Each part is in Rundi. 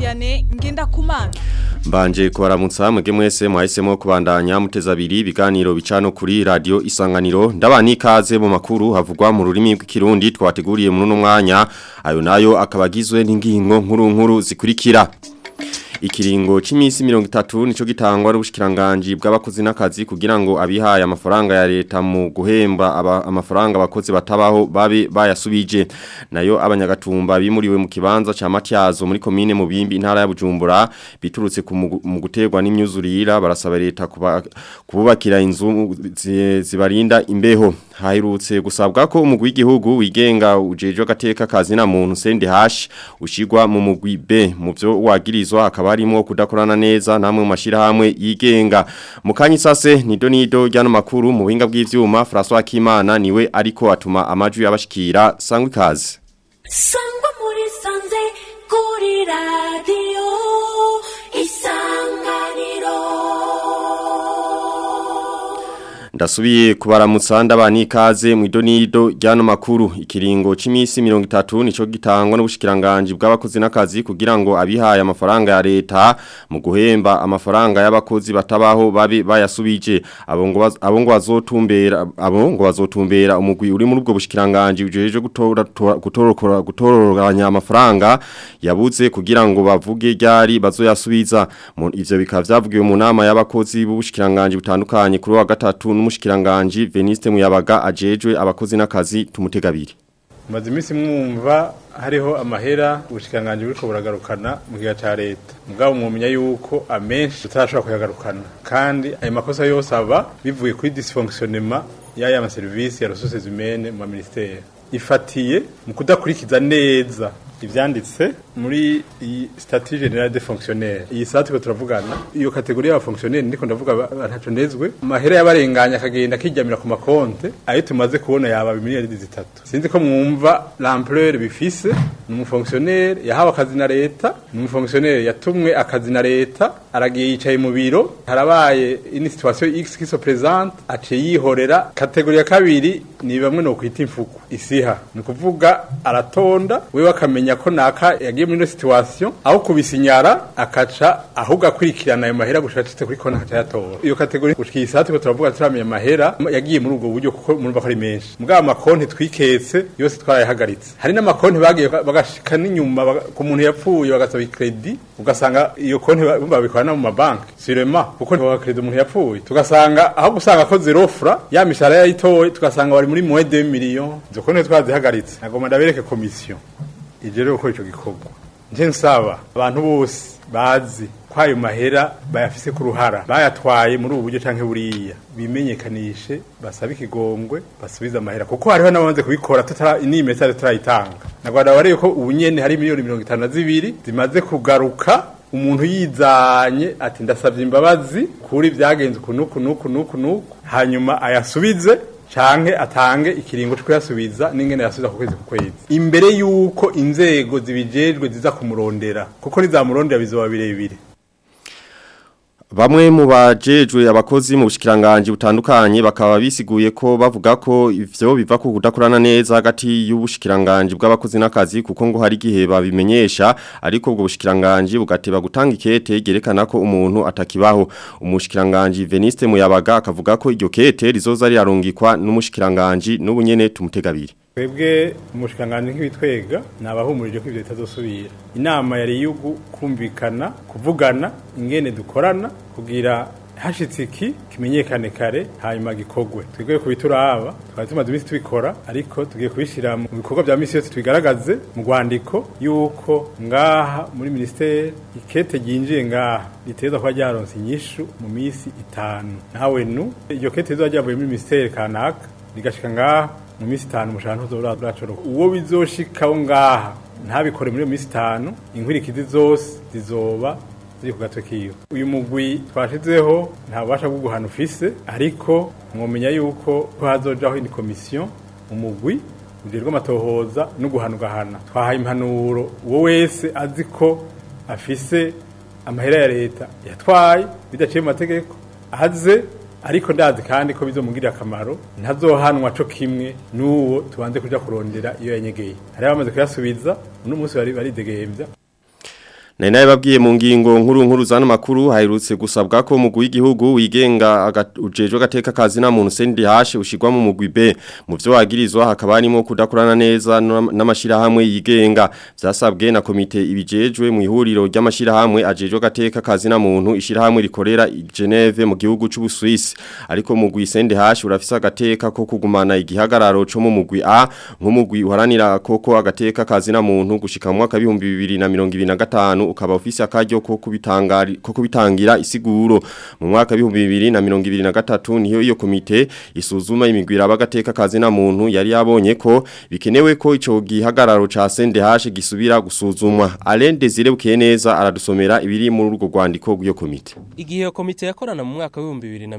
Vianney Ngendakumana Mbanje kubaramutsa mwege mwese mwahisemo kubandanya muteza abiri ibiganiro bicano kuri radio isanganiro ndabani ikaze mu makuru havugwa mu rurimi rw'ikirundi twateguriye muri uno mwanya ayo nayo akabagizwe n'ingingo nkuru nkuru zikurikira Ikiringo c'imisi 30 nico gitangwa n'ubushikiranganje bw'abakozi n'akazi kugira ngo abihaye amafaranga ya leta mu guhemba aba, amafaranga abakozi batabaho babe bayasubije nayo abanyagatumba bimuriwe mu kibanza ca Matyazo muri commune mu bimbi intara ya Bujumbura biturutse mu guterwa n'imyuzurira barasaba leta kuba kububakira inzu zibarinda imbeho hahirutse gusabwa ko umugwi w'igihugu wigenga ujeje agateka kazi na muntu sende hash ushigwa mu mugwi B mu byo wagirizwa akaba harimo kudakorana neza namwe mu mashirahamwe yigenga mukanyi sase nido nido ryano makuru mu buhinga bw'ivyuma François Kimana niwe ariko atuma amajwi yabashikira sangwe kazi sangwa muri sanze kuri radio isanganiro Ndasubiye kubaramutsa ndabani ikaze mu idonido ryano makuru ikiringo c'imisi 30 nico gitangwa n'ubushikiranganje bw'abakozi n'akazi kugira ngo abihaye amafaranga ya leta mu guhemba amafaranga y'abakozi batabaho babe bayasubije abo ngo abo ngo bazotumbera abo ngo bazotumbera umugwi uri muri ubwo bushikiranganje ujeje gutora gutorokora gutororanya amafaranga yabuze kugira ngo bavuge ryari bazoyasubiza ivyo bikaba vyavugiwe mu nama y'abakozi b'ubushikiranganje butandukanye kuri wa gatatu n'umushikiranganje Veniste Muyabaga ajejwe abakozi n'akazi tumutegabiri Maze imisi mwumva hariho amahera ubushikiranganje buriko buragarukana mu gihe ca leta mugabo mwumenya yuko amenshi tutarashobora kuyagarukana kandi ayo makosa yose aba bivuye kuri dysfonctionnement y'aya ma service ya ressources humaines mu ministère ifatiye mu kudakurikiza neza ivyanditse muri iyi statut général des fonctionnaires iyi sati ko turavugana iyo kategori y'aba fonctionnaires ndiko ndavuga ntaco ndezwe amahera y'abarenganya akagenda kijyamira ku makonte ayo tumaze kubona yaba miliyari zitatu sinzi ko mwumva l'ampleur bifise ni umufonctionnaire yahawe akazi na leta ni umufonctionnaire yatumwe akazi na leta aragiye yicaye mu biro harabaye ini situation x qui se présente aciye yihorera kategori ya kabiri ni bamwe no kwita imfuku isiha ni kuvuga aratonda wewe akamenya ko naka yagiye muri no situation aho kubisinyara akaca ahubwo akurikirana ayo mahera gushacitse kuri konti akaca yatora iyo kategori gushika isati ko turavuga turamenya amahera yagiye muri ubwo buryo kuko murumva ko ari menshi mugabo amakonti twiketse yose twarayahagaritse hari n'amakonti bagiye bagashika n'inyuma ku muntu yapfuye bagasaba ikredi ugasanga iyo konti babikora no mu mabanki sirema kuko ntibaga kredi umuntu yapfuye tugasanga aho gusanga ko zero fra ya mishahara yayitoye tugasanga bari muri moins de millions izo konti twazihagaritse nagomba ndabereke komisiyo ije rero gukora ico gikorwa nje nsaba abantu bose bazi ko ayo mahera bayafise ku ruhara bayatwaye muri ubu buryo canke buriya bimenyekanishe basabe ikigongwe basubize amahera kuko hariho n'abamaze kubikora tutara ni message turayitanga nagwada wareye ko ubu nyene hari miliyoni 52 zimaze kugaruka umuntu yizanye ati ndasavye imbabazi kuri vyagenze kunuku nuku nuku nuku hanyuma ayasubize canke atange ikiringo cyo kuyasubiza n'ingene yasubiza ku kwezi ku kwezi imbere yuko inzego zibijejwe ziza kumurondera kuko nizamurondera bizoba birebire Bamwe mu bajejwe abakozi mu bushikiranganje butandukanye bakaba bisiguye ko bavuga ko ivyo biva ku kudakorana neza hagati y'ubushikiranganje bw'abakozi n'akazi kuko ngo hari gihe babimenyesha ariko ubwo bushikiranganje bugateba gutanga ikete gerekana ko umuntu atakibaho umushikiranganje Veniste Muyabaga akavuga ko iryo kete rizoza rirarungikwa n'umushikiranganje n'ubunyene tumutegabiri twebwe umushikanganje nk'ibitwega nabahumurije ko ivyo bitazosubira inama yari yugu kumvikana kuvugana ingene dukorana kugira hashitse iki kimenyekane kare hanyuma gikogwe twebwe kubituraba twari tumaze iminsi tubikora ariko tugiye kubishira mu bikorwa vya misi yose tubigaragaze mu rwandiko yuko ngaha muri ministeri ikete ryinjiye ngaha riteza kuba ryaronse inyishu mu misi itanu nawe nu iryo kete rizoba ryavuye muri ministeri kanaka rigashika ngaha mu minsi itanu umushahara ntuzoracoroka uwo bizoshikaho ngaha ntabikore muri iyo minsi itanu inkwirikizi zose zizoba ziri ku gatwe kiwe uyu mugwi twashizeho nta bubasha bwo guhana ufise ariko mwomenya yuko ko hazojaho indi komisiyo umugwi ujejwe amatohoza no guhana ugahana twahaye impanuro uwo wese azi ko afise amahera ya leta yatwaye bidaciye mu mategeko aze ariko ndazi kandi ko bizomugirira akamaro ntazohanwa co kimwe n'uwo tubanze kuja kurondera iyo yanyegeye hari abamaze kuyasubiza uno munsi bari baridegembya Nari nawe babwiye mu ngingo nkuru nkuru zano makuru haherutse gusabwa ko mugwi w'igihugu wigenga ujejwe gateka kazi na muntu CNDH ushirwa mu mugwi B mu byo wagirizwa hakaba harimo kudakorana neza n'amashira hamwe yigenga byasabwe na komite ibijejwe mu ihuriro ry'amashira hamwe ajejwe gateka kazi na muntu ishira hamwe rikorera i Geneve mu gihugu cy'u Swiss ariko mugwi CNDH urafisa agateka ko kugumana igihagararo cyo mu mugwi A nk'umugwi uharanira koko agateka kazi na muntu gushika mu mwaka 2025 ukaba ofisi akaryo ko kubitangari ko kubitangira isiguro mu mwaka 2023 niyo iyo komite isuzuma imigwira abagateka kazi na muntu yari yabonye ko bikenewe ko ico gihagararo ca CNDH gisubira gusuzumwa Alain Desire Bukeneza aradusomera ibiri muri urwo rwandiko rw'iyo komite Igihe iyo komite yakorana mu mwaka wa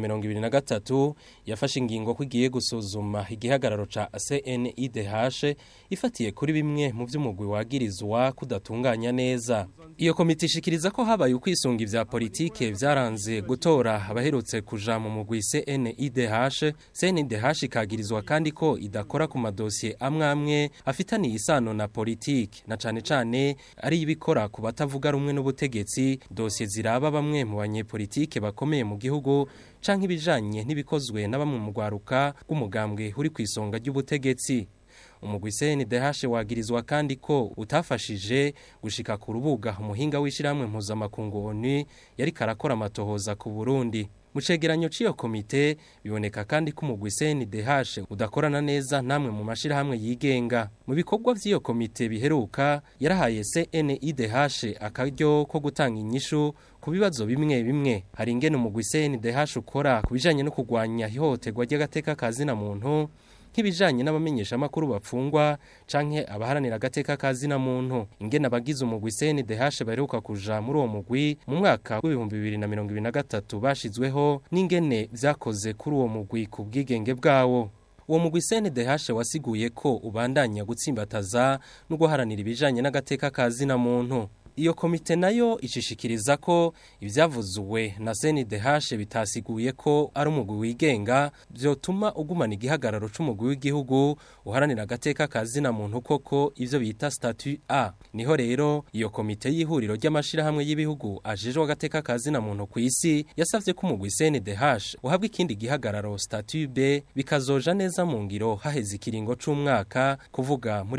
2023 yafashe ingingo ko igiye gusuzuma igihagararo ca CNIDH ifatiye kuri bimwe mu vy'umugwi wagirizwa kudatunganya neza iyo komite ishikiriza ko habaye ukwisunga ivya politike vyaranze gutora abaherutse kuja mu mugwi CNIDH CNIDH ikagirizwa kandi ko idakora ku madosiye amwe amwe afitaniye isano na politike na cane cane ari ibikora ku batavuga rumwe n'ubutegetsi dosiye ziraba bamwe mu banyepolitike bakomeye mu gihugu canke ibijanye n'ibikozwe na bamwe mu rwaruka rw'umugambwe uri ku isonga ry'ubutegetsi umugwi CNDH wagirizwa kandi ko utafashije gushika ku rubuga umuhinga w'ishiramwe mpuzamakungu ONU yari karakora amatohoza ku Burundi mu cegeranyo c'iyo komite biboneka kandi ko umugwi CNDH udakorana neza namwe mu mashirahamwe yigenga mu bikorwa vy'iyo komite biheruka yarahaye CNIDH akaryo ko gutanga inyishu ku bibazo bimwe bimwe hari ingene umugwi CNDH ukora ku bijanye no kugwanya ihohoterwa ry'agateka kazina muntu nk'ibijanye n'abamenyesha makuru bapfungwa canke abaharanira agateka kazina muntu ingene abagize umugwi CNDH baheruka kuja muri uwo mugwi mu mwaka w'ibihumbi bibiri na mirongo ibiri na gatatu bashizweho n'ingene vyakoze kuri uwo mugwi ku bwigenge bwawo uwo mugwi CNDH wasiguye ko ubandanya gutsimbataza no guharanira ibijanye n'agateka kazina muntu iyo komite nayo ishishikiriza ko ibyavuzuwe na CNDH bitasiguye ko ari umugwi wigenga byotuma ugumana igihagararo c'umugwi w'igihugu uharanira agateka kazina muntu koko ivyo bita statut A niho rero iyo komite y'ihuriro ry'amashirahamwe y'ibihugu ajejwe agateka kazina muntu ku isi yasavye ko umugwi CNDH uhabwa ikindi gihagararo statut B bikazoja neza mu ngiro haheze ikiringo c'umwaka kuvuga muri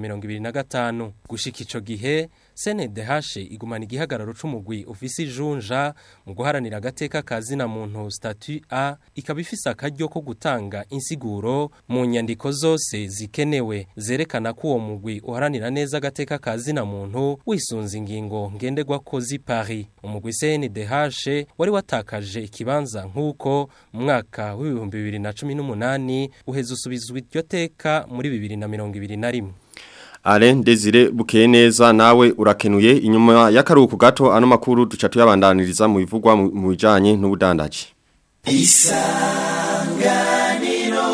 2025 gushika ico gihe CNDH igumana igihagararo c'umugwi ufise ijunja mu guharanira agateka kazina muntu statut A ikaba ifise akaryo ko gutanga insiguro mu nyandiko zose zikenewe zerekana ko uwo mugwi uharanira neza agateka kazina muntu wisunze ingingo ngenderwa ko zi Paris umugwi CNDH wari watakaje ikibanza nk'uko mu mwaka w'ibihumbi bibiri na cumi n'umunani uheza usubizwa iryo teka muri bibiri na mirongo ibiri na rimwe Alain Desire Bukeneza nawe urakenuye inyuma y'akaruhuko gato ano makuru duca tuyabandaniriza mu bivugwa mu bijanye n'ubudandaji Isanganiro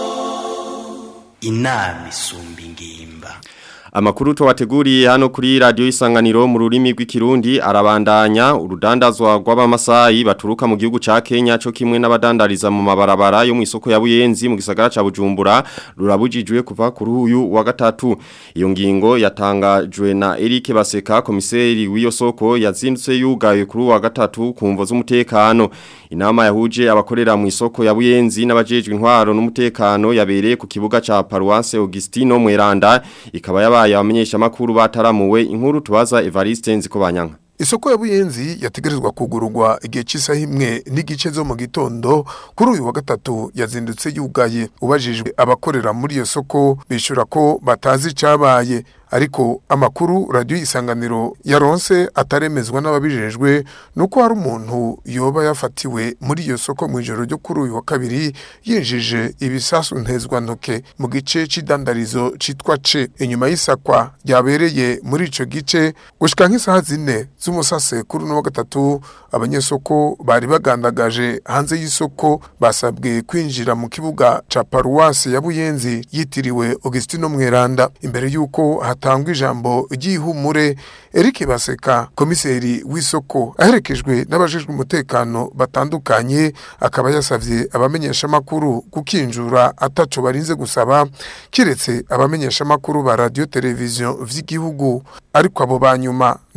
Inami sumbi ngimba Amakuru tuwateguriye hano kuri radio isanganiro mu rurimi rw'ikirundi arabandanya urudandazwa rw'abamasayi baturuka mu gihugu ca Kenya cyo kimwe n'abadandariza mu mabarabara yo mu isoko ya Buyenzi mu gisagara ca Bujumbura rurabujijwe kuva kuri uyu wa gatatu iyo ngingo yatangajwe na Eric Baseka komiseri w'iyo soko yazindutse yugaye kuri uwa gatatu kumvo z'umutekano inama yahuje abakorera mu isoko ya Buyenzi n'abajejwe intwaro n'umutekano yabereye ku kibuga ca Paroisse Augustino Mweranda ikaba yabaye abamenyesha makuru bataramuwe inkuru tubaza Evariste Nzikobanyanga Isoko ya Buyenzi yategerezwa kugururwa igihe cy'isaha imwe n'igice zo mu gitondo kuri uyu wa gatatu yazindutse yugaye ubajijwe abakorera muri iyo soko bishura ko batazi icabaye ariko amakuru radio isanganiro yaronse ataremezwa n'ababijejwe nuko hari umuntu yoba yafatiwe muri iyo soko mu ijoro ryo kuri uyu wa kabiri yinjije ibisasu ntezwa ntoke mu gice c'idandarizo citwa ce inyuma y'isakwa ryabereye muri ico gice gushika nk'isaha zine z'umusase kuri uno wa gatatu abanyesoko bari bagandagaje hanze y'isoko basabwe kwinjira mu kibuga ca paruwasi ya Buyenzi yitiriwe Augustino Mweranda imbere yuko hatangwa ijambo ry'ihumure Eric Baseka komiseri w'isoko aherekejwe n'abajejwe umutekano batandukanye akaba yasavye abamenyesha makuru kukinjura ataco barinze gusaba kiretse abamenyesha makuru ba radio television vy'igihugu ariko abo banyuma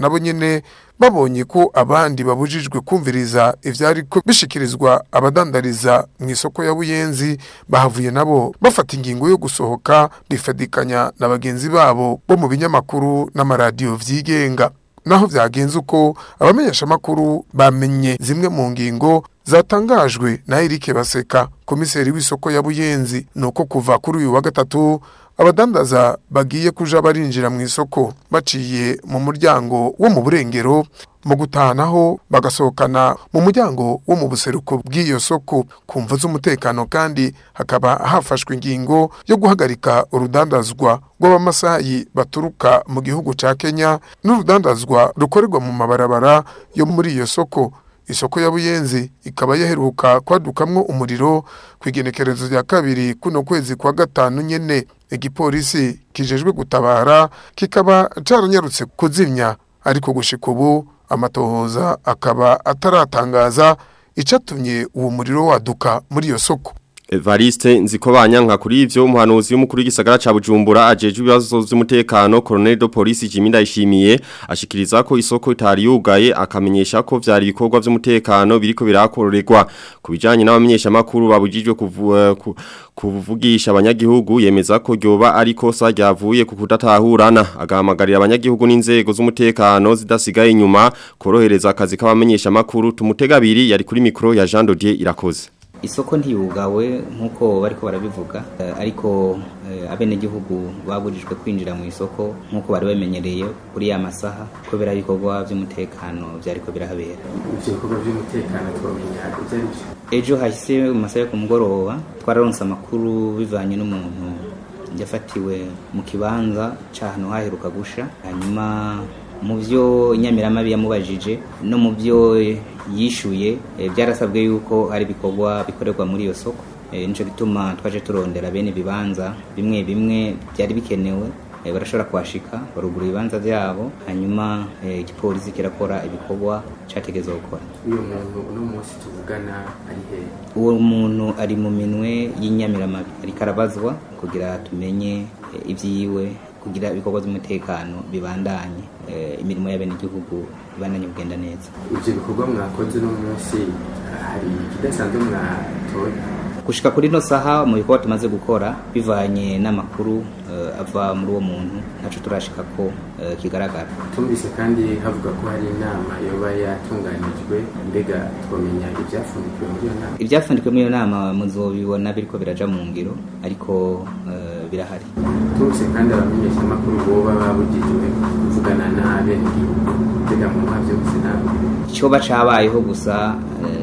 nabo nyene babonye ko abandi babujijwe kumviriza ivyari ko bishikirizwa abadandariza mu isoko ya Buyenzi bahavuye nabo bafata ingingo yo gusohoka bifadikanya na bagenzi babo bo mu binyamakuru n'amaradiyo vyigenga naho vyagenze uko abamenyesha makuru bamenye zimwe mu ngingo zatangajwe na Eric Baseka komiseri w'isoko ya Buyenzi nuko kuva kuri uyu wa gatatu abadandaza bagiye kuja barinjira mu isoko baciye mu muryango wo mu burengero mu gutanaho bagasohokana mu muryango wo mu buseruko bw'iyo soko ku mvu z'umutekano kandi hakaba hafashwe ingingo yo guhagarika urudandazwa rw'abamasayi baturuka mu gihugu ca Kenya n'urudandazwa rukorerwa mu mabarabara yo muri iyo soko isoko ya Buyenzi ikaba yaheruka kwadukamwo umuriro ku igenekerezo rya kabiri kuno kwezi kwa gatanu nyene igipolisi kijejwe gutabara kikaba caranyarutse kuzimya ariko gushika ubu amatohoza akaba ataratangaza icatumye uwo muriro waduka muri iyo soko Evariste nzikobanya nka kuri ivyo umuhanuzi w'umukuru w'igisagara ca Bujumbura ajeje ibibazo vy'umutekano Colonel de Police Jimmy Ndayishimiye ashikiriza ko isoko itari yugaye akamenyesha ko vyari ibikorwa vy'umutekano biriko birakorerwa kubijanye n'abamenyesha makuru babujijwe kuvu, ku, kuvugisha abanyagihugu yemeza ko ryoba ari kosa ryavuye ku kudatahurana agahamagarira abanyagihugu n'inzego z'umutekano zidasigaye inyuma korohereza akazi k'abamenyesha makuru tumutegabiri yari kuri mikro ya Jean Dodier irakoze isoko ntiyugawe nk'uko bariko barabivuga ariko abenegihugu baburijwe kwinjira mu isoko nk'uko bari bamenyereye kuri ya masaha kubera ibikorwa by'umutekano byariko birahabera ivyo bikorwa by'umutekano twamenya ibyo ari byo ejo hahise mu masaha yo ku mugoroba twararonse amakuru bivanye n'umuntu yafatiwe mu kibanza c'ahantu haheruka gusha hanyuma mu byo inyamiramabi yamubajije no mu byo yishuye byarasabwe yuko hari ibikorwa bikorerwa muri iyo soko nicyo gituma twaje turondera bene ibibanza bimwe bimwe byari bikenewe barashobora kuhashika barugura ibibanza byabo hanyuma igipolisi kirakora ibikorwa cyategezwa gukora uyu muntu uno munsi tuvugana ari he uwo muntu ari mu minwe y'inyamiramabi ariko arabazwa kugira tumenye ibyiwe kugira ibikorwa by'umutekano bibandanye imirimo y'abenegihugu ibandanye kugenda neza ibyo bikorwa mwakoze uno munsi hari ikidasanzwe mwatoye gushika kuri no saha mu bikorwa tumaze gukora bivanye n'amakuru ava muri uwo muntu ntaco turashika ko kigaragara tumvise kandi havuga ko hari inama yoba yatunganijwe mbega twamenya ibyafundikiwe muri iyo nama ibyafundikiwe muri iyo nama muzobibona biriko biraja mu ngiro ariko birahari tumvise kandi abamenyeshamakuru boba babujijwe kuvugana n'abenegihugu mbega mu ntavyo gusa nawe icoba cabayeho gusa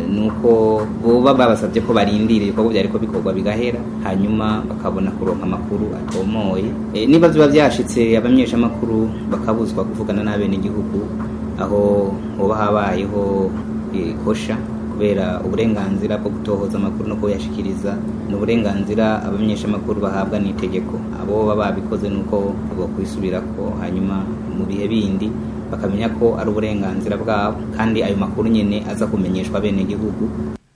nuko boba babasabye ko barindira ibikorwa byariko bikorwa bigahera hanyuma bakabona kuronka amakuru atomoye niba biba byashitse abamenyeshamakuru bakabuzwa kuvugana n'abenegihugu aho hoba habayeho kosha kubera uburenganzira bwo gutohoza amakuru no kuyashikiriza ni uburenganzira abamenyeshamakuru bahabwa n'itegeko abo baba babikoze nuko bakwisubirako hanyuma mu bihe bindi bakamenya ko ari uburenganzira bwabo kandi ayo makuru nyene aza kumenyeshwa bene gihugu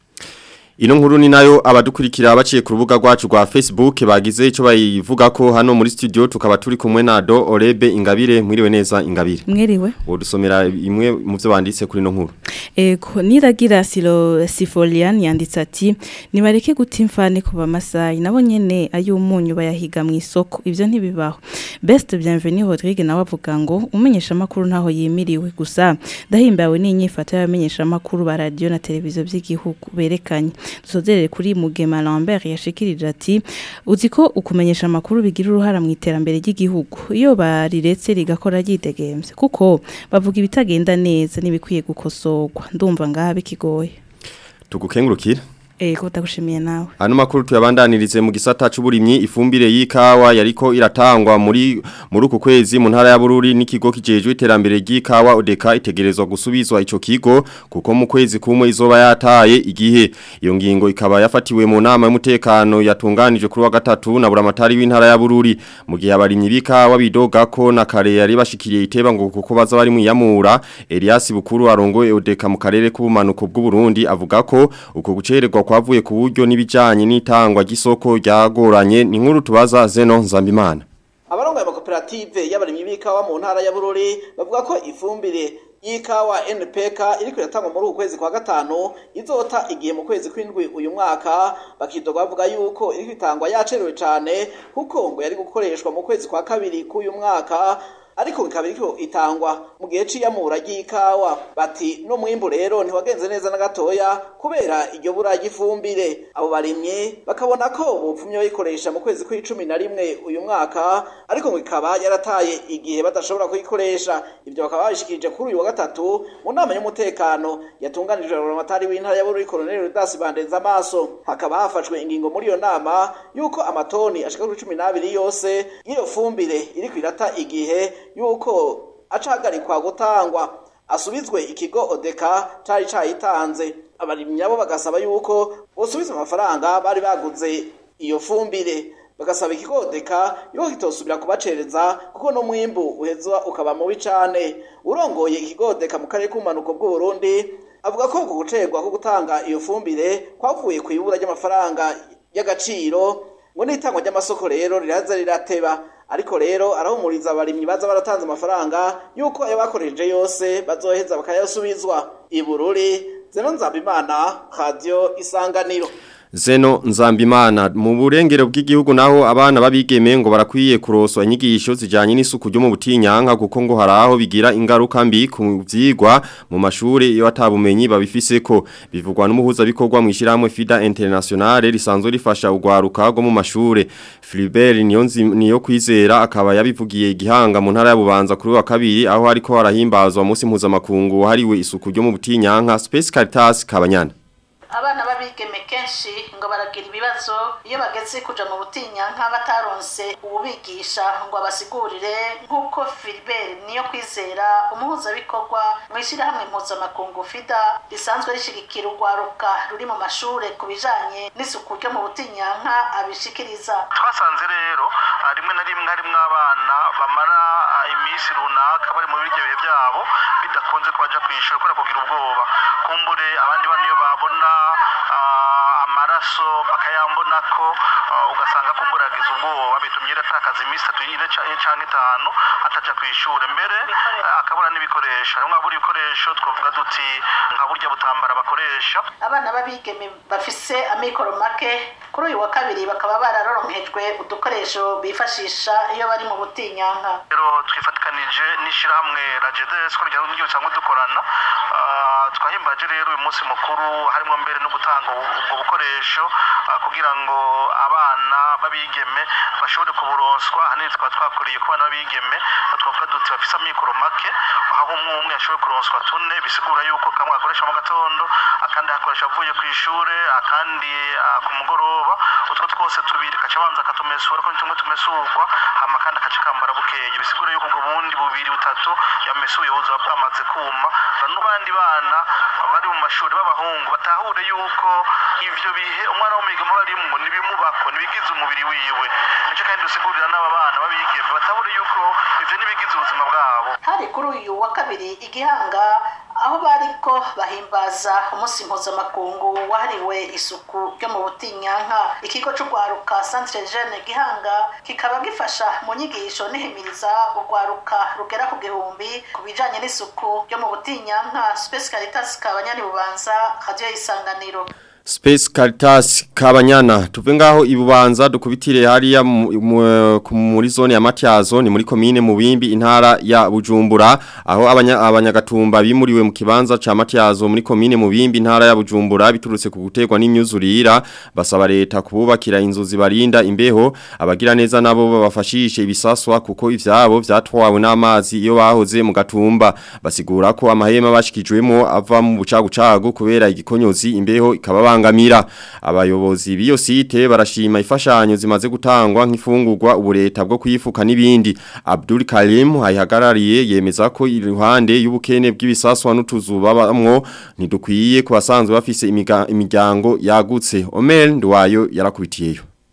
Ino nkuru ni nayo abadukurikira baciye ku rubuga rwacu rwa Facebook bagize ico bayivuga ko hano muri studio tukaba turi kumwe na Do Orebe Ingabire mwiriwe neza Ingabire. Mwiriwe. Wodusomera imwe mu byo banditse kuri no nkuru. Ego niragira silo Sifolian yanditse ati nibareke gutimfane ku bamasayi nabo nyene ayumunyu bayahiga mu isoko ivyo ntibibaho. Best bienvenue Rodrigue nawe avuga ngo umenyesha makuru ntaho yimiriwe gusa ndahimbawe n'inyifato y'abamenyesha makuru ba radio na televiziyo by'igihugu berekanye dusozerere kuri Mugema Lambert yashikirije ati uzi ko ukumenyesha amakuru bigira uruhara mu iterambere ry'igihugu iyo bariretse rigakora ryidegemvye kuko bavuga ibitagenda neza n'ibikwiye gukosorwa ndumva ngaha bikigoye Tugukengurukira Ego ndagushimiye nawe. Ano makuru tuyabandanirize mu gisata c'uburimyi ifumbire y'ikawa yariko iratangwa muri muri uku kwezi mu ntara ya Bururi n'ikigo kijejwe iterambere ry'ikawa odeka itegerezwa gusubizwa ico kigo kuko mu kwezi kumwe izoba yataye igihe iyo ngingo ikaba yafatiwe mu nama y'umutekano yatunganije kuri wa gatatu na buramatari w'intara ya Bururi mu gihe abarimyi b'ikawa bidoga ko na kare yari bashikiriye iteba ngo kuko baza bari mu yamura Elias Bukuru arongoye odeka mu karere k'ubumanuko bw'u Burundi avuga ko uko gucererwa kwavuye ku buryo n'ibijanye n'itangwa ry'isoko ryagoranye ni nkuru tubaza Zeno Nzambimana abarongoye amakoperative y'abarimyi b'ikawa mu ntara ya Bururi bavuga ko ifumbire y'ikawa NPK iriko iratangwa muri uku kwezi kwa gatanu izota igihe mu kwezi kw'indwi uyu mwaka bakidoga bavuga yuko iriko itangwa yacerewe cane kuko ngo yari gukoreshwa mu kwezi kwa kabiri k'uyu mwaka ariko ikaba iriko itangwa mu gihe c'iyamura ry'ikawa bati no mwimbu rero ntiwagenze neza na gatoya kubera iryo bura ry'ifumbire abo barimye bakabona ko bopfumye bayikoresha mu kwezi kw'icumi na rimwe uyu mwaka ariko ngo ikaba yarataye igihe badashobora kuyikoresha ivyo bakaba babishikirije kuri uyu wa gatatu mu nama y'umutekano yatunganijwe na buramatari w'intara ya Bururi Colonel Rudas Bandenza amaso hakaba hafashwe ingingo muri iyo nama yuko amatoni ashika kuri cumi n'abiri yose y'iyo fumbire iriko irata igihe yuko acahagarikwa gutangwa asubizwe ikigo odeka cari cayitanze abarimyi nabo bagasaba yuko bosubiza amafaranga bari baguze iyo fumbire bagasaba ikigo odeka yuko kitosubira kubacereza kuko no mwimbu uhezwa ukaba mubi cane urongoye ikigo odeka mu karere k'ubumanuko bw'uburundi avuga ko uku gucerwa ko gutanga iyo fumbire kwavuye ku ibura ry'amafaranga y'agaciro ngo n'itangwa ry'amasoko rero riraza rirateba ariko rero arahumuriza abarimyi baza baratanze amafaranga yuko ayo bakoresheje yose bazoheza bakayasubizwa ibururi zeno nzabimana radio isanganiro Zeno Nzambimana mu burengero bw'igihugu naho abana babigeme ngo barakwiye kuroswa inyigisho zijanye n'isuku ryo mu butinyanka kuko ngo haraho bigira ingaruka mbi ku vyigwa mu mashure iyo atabumenyi babifiseko bivugwa n'umuhuza bikorwa mu ishiramwe FIDA Internationale risanzwe rifasha ugwaruka rwo mu mashure Philibert Niyonzi niyo kwizera akaba yabivugiye igihanga mu ntara ya Bubanza kuri wa kabiri aho hariko harahimbazwa munsi mpuzamakungu wahariwe isuku ryo mu butinyanka Space Caritas Kabanyana abana babigeme kenshi ngo baragira ibibazo iyo bageze kuja mu butinyanka bataronse ububigisha ngo abasigurire nk'uko Philbert niyo kwizera umuhuzabikorwa mu ishyirahamwe mpuzamakungu FIDA risanzwe rishigikira urwaruka ruri mu mashure ku bijanye n'isuku ryo mu butinyanka abishikiriza twasanze rero rimwe na rimwe harimwo abana bamara iminsi runaka bari mu biryo bihe byabo bidakunze kubaja kw'ishuri kubera kugira ubwoba kumbure abandi bana iyo babona amaraso bakayambona ko ugasanga kumbura yagize ubwoba bitumye atakaza iminsi itatu ine cyangwa itanu ataja ku ishuri mbere akabura n'ibikoresho harimwo abura ibikoresho twavuga duti nka burya butambara bakoresha abana b'abigeme bafise amikoro make kuri uyu wa kabiri bakaba bararoronkejwe udukoresho bifashisha iyo bari mu butinyanka rero twifatikanije n'ishyirahamwe rajedes ko rya n'ibyo bisanzwe dukorana twahimbaje rero uyu munsi mukuru harimo mbere no gutanga ubwo bukoresho kugira ngo abana babigeme bashobore kuburonswa ahanini tukaba twakuriye ku bana babigeme twavuga duti bafise amikoro make aho umwe umwe yashoboye kuronswa tune bisigura yuko kamwe akoresha mu gatondo akandi akoresha avuye ku ishure akandi ku mugoroba utwo twose tubiri kaca abanza akatumesura ko tumwe tumesurwa hama kandi akaca kambara bukeye bisigura yuko ubwo bundi bubiri butatu yamesuye buzoba bwamaze kuma n'abandi bana bari mu mashuri b'abahungu batahure yuko ivyo bihe umwana w'umwigeme barimwo nibimubako nibigize umubiri wiwe nico kandi dusigurira n'aba bana babigeme batahure yuko ivyo nibigize ubuzima bwabo hari kuri uyu wa kabiri igihanga aho bariko bahimbaza umunsi mpuzamakungu wahariwe isuku ryo mu butinyanka ikigo c'urwaruka centre jeune gihanga kikaba gifasha mu nyigisho n'ihimiriza urwaruka rugera ku gihumbi ku bijanye n'isuku ryo mu butinyanka space caritas kabanyani bubanza radio isanganiro Space Caritas Kabanyana tuve ngaho ibubanza dukubitire hariya muri zone ya Matyazo ni muri komine mu bimbi intara ya Bujumbura aho abanya abanyagatumba bimuriwe mu kibanza ca Matyazo muri komine mu bimbi intara ya Bujumbura biturutse ku gutegwa n'imyuzurira basaba leta kububakira inzu zibarinda imbeho abagira neza nabo babafashishe ibisaswa kuko ivyabo vyatwawe n'amazi iyo bahoze mu gatumba basigura ko amahema bashikijwemo ava mu bucagucagu kubera igikonyozi imbeho ikaba bangamira abayobozi biyo site barashima ifashanyo zimaze gutangwa nk'ifungurwa ubureta bwo kwifuka n'ibindi Abdul Karim hayihagarariye yemeza ko iruhande y'ubukene bw'ibisaswa n'utuzu babamwo ntidukwiye kubasanzwe bafise imiryango yagutse Omer Ndwayo yarakubitiyeyo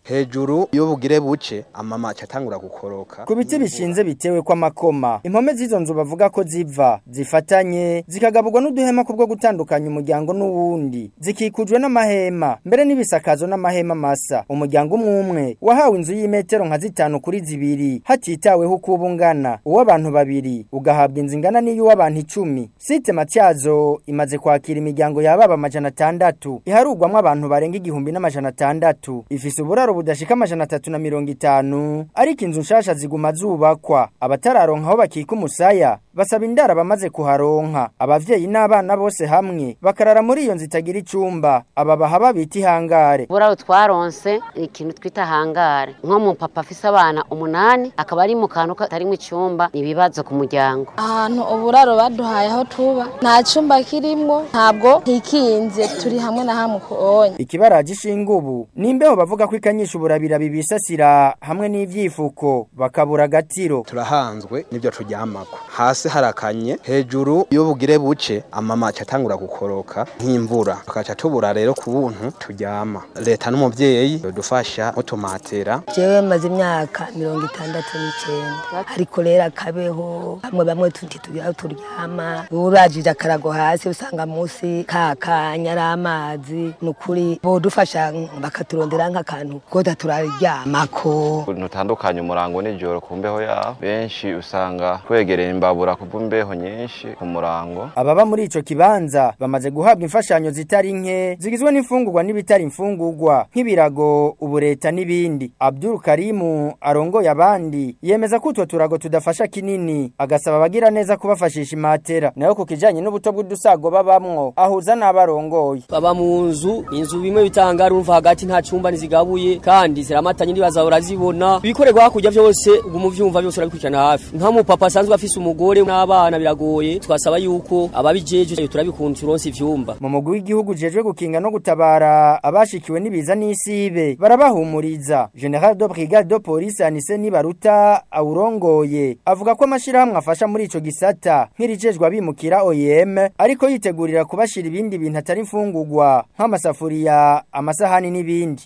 hejuru iyo bugire buce amama catangura gukoroka ku biti bishinze bitewe kw'amakoma impome z'izo nzu bavuga ko ziva zifatanye zikagaburwa n'uduhema kubwo gutandukanya umuryango n'uwundi zikikujwe n'amahema mbere n'ibisakazo n'amahema masa umuryango umwe umwe wahawe inzu y'imetero nka zitanu kuri zibiri hatitaweho uko uba ungana uw'abantu babiri ugahabwa inzu ingana n'iy'uw'abantu icumi site matyazo imaze kwakira imiryango yababa amajana atandatu iharugwamwo abantu barenga igihumbi n'amajana atandatu ifise uburaro budashika amajana atatu na mirongo itanu ariko inzu nshasha ziguma zubakwa abatararonka aho bakika umusaya basaba indara bamaze kuharonka abavyeyi n'abana bose hamwe bakarara muri iyo nzu itagira icumba aba bahaba bita ihangare buraro twaronse ikintu twita hangare nko mu papa afise abana umunani akaba ari mu kantu katarimwo icumba ibibazo ku muryango ahantu uburaro baduhaye aho tuba nta cumba kirimwo ntabwo hikinze turi hamwe na hamwe kuonye ikibaraje ishinga ubu nimbeho bavuga ko ikanyisha uburabira bibisasira hamwe n'ivyifuko bakabura agatiro turahanzwe n'ibyo turyamako hasi harakanye hejuru iyo bugire buce amama catangura gukoroka nk'imvura tukaca tubura rero ku buntu turyama leta n'umuvyeyi dufasha mutumatera jewe maze imyaka mirongo itandatu n'icenda ariko rero akabeho bamwe bamwe tuti tugira turyama urajije akarago hasi usanga munsi kakanya ari amazi nukuri bodufasha bakaturondera nk'akantu koda turaryamako ntutandukanye umurango n'ijoro ku mbeho yaho benshi usanga twegereye imbabura kuva imbeho nyinshi ku murango ababa muri ico kibanza bamaze guhabwa imfashanyo zitari nke zigizwe n'imfungurwa n'ibitari imfungurwa nk'ibirago ubureta n'ibindi Abdul Karimu arongoye abandi yemeza ko utwo turago tudafasha kinini agasaba abagira neza kubafashisha imatera nayo ku kijanye n'ubuto bw'udusago babamwo ahuza n'abarongoye baba mu nzu inzu bimwe bitanga rumva hagati nta cumba nizigabuye kandi ziramatanye ndibaza urazibona ibikorerwa hakurya vyose umuvyumva byose urabikurikirana hafi nka mu papa asanzwe afise umugore n'abana biragoye twasaba yuko ababijeje turabikunda turonse ivyumba mu mugwi w'igihugu jejwe gukinga no gutabara abashikiwe n'ibiza n'isibe barabahumuriza General de Brigade de Police Anise Nibaruta awurongoye avuga ko amashirahamwe afasha muri ico gisata nk'irijejwe abimukira OEM ariko yitegurira kubashira ibindi bintu atari imfungurwa nk'amasafuriya amasahani n'ibindi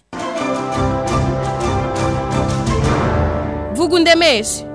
vuga undemeshe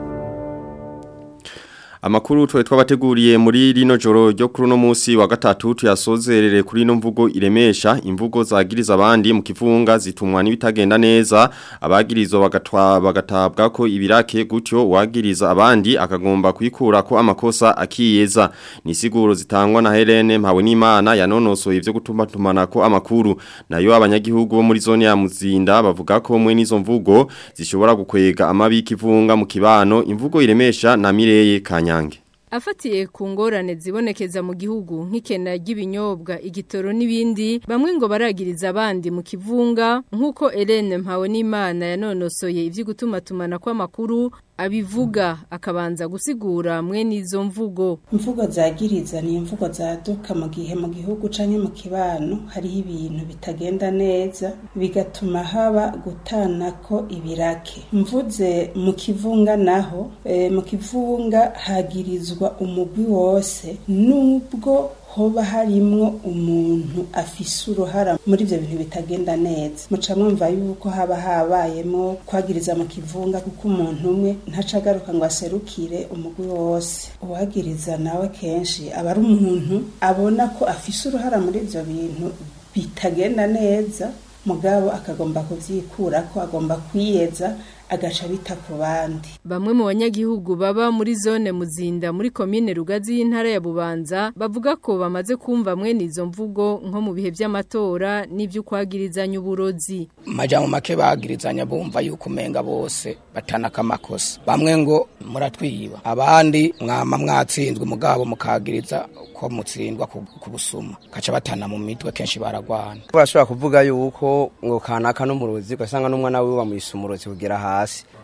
Amakuru tuwe twabateguriye muri rino joro ryo kuri no munsi wa gatatu tuyasozerere kuri no mvugo iremesha imvugo zagiriza abandi mu kivunga zitumwa n'ibitagenda neza abagirizwa bagatwa bagatabwa ko ibirake gutyo wagiriza abandi akagomba kwikura ko amakosa akiyeza ni siguro zitangwa na Helene mpawe n'Imana yanonosoye ivyo gutuma tumana ko amakuru nayo abanyagihugu bo muri zone ya Muzinda bavuga ko mwe nizo mvugo zishobora gukwega amabi kivunga mu kibano imvugo iremesha na Mireye Kanya nyange Afatiye ku ngorane zibonekeza mu gihugu nk'ikena ry'ibinyobwa igitoro n'ibindi bamwe ngo baragiriza abandi mu kivunga nk'uko Helene mpawe n'Imana yanonosoye ivyo gutuma tumana kw'amakuru abivuga akabanza gusigura mwe n'izo mvugo imvugo zagiriza ni imvugo zaduka mu gihe mu gihugu canke mu kibano hariho ibintu bitagenda neza bigatuma haba gutana ko ibirake mvuze mu kivunga naho e, mu kivunga hagirizwa umugwi wose nubwo hoba harimwo umuntu afise uruhara muri ivyo bintu bitagenda neza muca mwumva yuko haba habayemo kwagiriza mu kivunga kuko umuntu umwe ntaca agaruka ngo aserukire umugwi wose uwagiriza nawe kenshi aba ari umuntu abona ko afise uruhara muri ivyo bintu bitagenda neza mugabo akagomba kuvyikura ko agomba kwiyeza agaca bita ku bandi bamwe mu banyagihugu baba muri zone muzinda muri komine rugazi y'intara ya bubanza bavuga ko bamaze kumva mwene izo mvugo nko mu bihe by'amatora n'ibyo kwagirizanya uburozi majambo make bagirizanya bumva yuko umenga bose batanaka amakosa bamwe ngo muratwiba abandi mwama mwatsinzwe mugabo mukagiriza ko mutsindwa ku busuma kaca batana mu mitwe kenshi baragwana bashobora kuvuga yuko ngo kanaka n'umurozi ugasanga n'umwana wiwe bamwise umurozi kugera hasi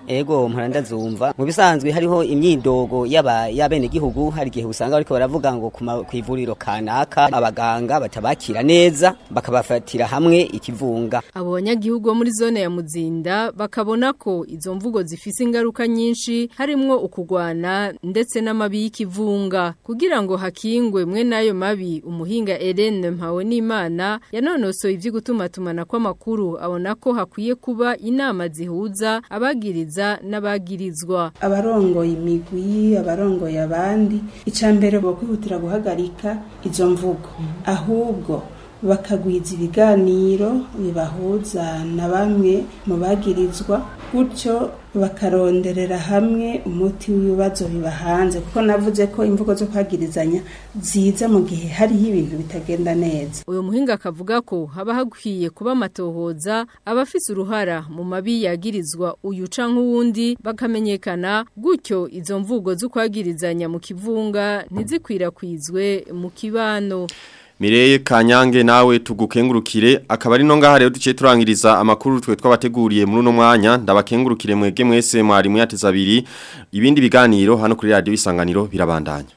ego mpora ndazumva mu bisanzwe hariho imyidogo y'aba y'abene gihugu hari igihe usanga bariko baravuga ngo ku ma- kw'ivuriro kanaka abaganga batabakira neza bakabafatira hamwe ikivunga Abo banyagihugu bo muri zone ya Muzinda bakabona ko izo mvugo zifise ingaruka nyinshi harimwo ukugwana ndetse n'amabi y'ikivunga kugira ngo hakingwe mwe nayo mabi umuhinga Hélène Mpawe n'Imana yanonosoye ivyo gutumatumana kw'amakuru abona ko hakwiye kuba inama zihuza abagiriza n'abagirizwa abarongoye imigwi abarongoye abandi icya mbere bo kwihutira guhagarika izo mvugo ahubwo bakagwiza ibiganiro bibahuza na bamwe mu bagirizwa gutyo bakaronderera hamwe umuti w'ibibazo bibahanze kuko navuze ko imvugo zo kwagirizanya ziza mu gihe hariho ibintu bitagenda neza uyu muhinga akavuga ko haba hakwiye kuba amatohoza abafise uruhara mu mabi yagirizwa uyu canke uwundi bakamenyekana gutyo izo mvugo zo kwagirizanya mu kivunga ntizikwirakwizwe mu kibano Mireye Kanyange nawe tugukengurukire akaba ari no ngaha rero duciye turangiriza amakuru twe twabateguriye muri uno mwanya ndabakengurukire mwege mwese mwari muyateza abiri ibindi biganiro hano kuri radio isanganiro birabandanya